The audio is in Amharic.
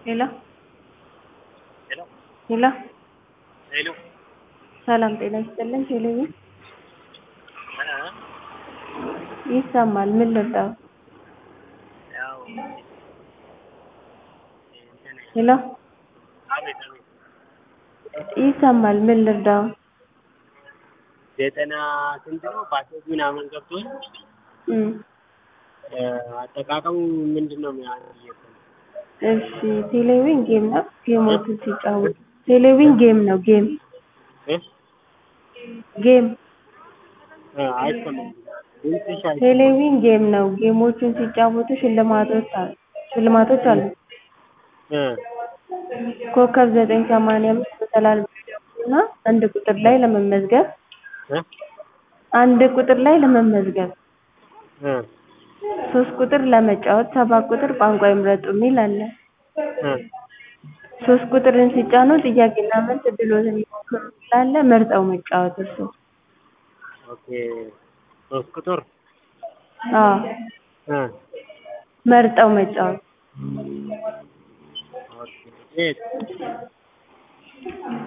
ሄሎ ሄሎ ሄሎ ሄሎ ሰላም ጤና ይስጥልን ቴሌቪ እ ይሰማል ምን ልርዳው ያው እንትን ሄሎ አቤት አቤት ይሰማል ምን ልርዳው ዘጠና ስንት ነው ፓኬጅ ምናምን ገብቶኝ እም እ አጠቃቀሙ ምንድን ነው የሚያየው እሺ ቴሌቪዥን ጌም ነው ጌሞችን ሲጫወቱ ቴሌቪዥን ጌም ነው ጌም እ ጌም እ አይሰማም ድምፅሽ አይሰማም ቴሌቪዥን ጌም ነው ጌሞችን ሲጫወቱ ሽልማቶች አሉ ሽልማቶች አሉ እ ኮከብ ዘጠኝ ሰማንያ አምስት መሰላል እና አንድ ቁጥር ላይ ለመመዝገብ እ አንድ ቁጥር ላይ ለመመዝገብ እ ሶስት ቁጥር ለመጫወት ሰባት ቁጥር ቋንቋ ይምረጡ የሚል አለ እ ሶስት ቁጥርን ሲጫኑ ጥያቄና መልስ እድልዎትን ይሞክሩ የሚል አለ መርጠው መጫወት እርስዎ ኦኬ ሶስት ቁጥር አዎ እ መርጠው መጫወት ኦኬ የት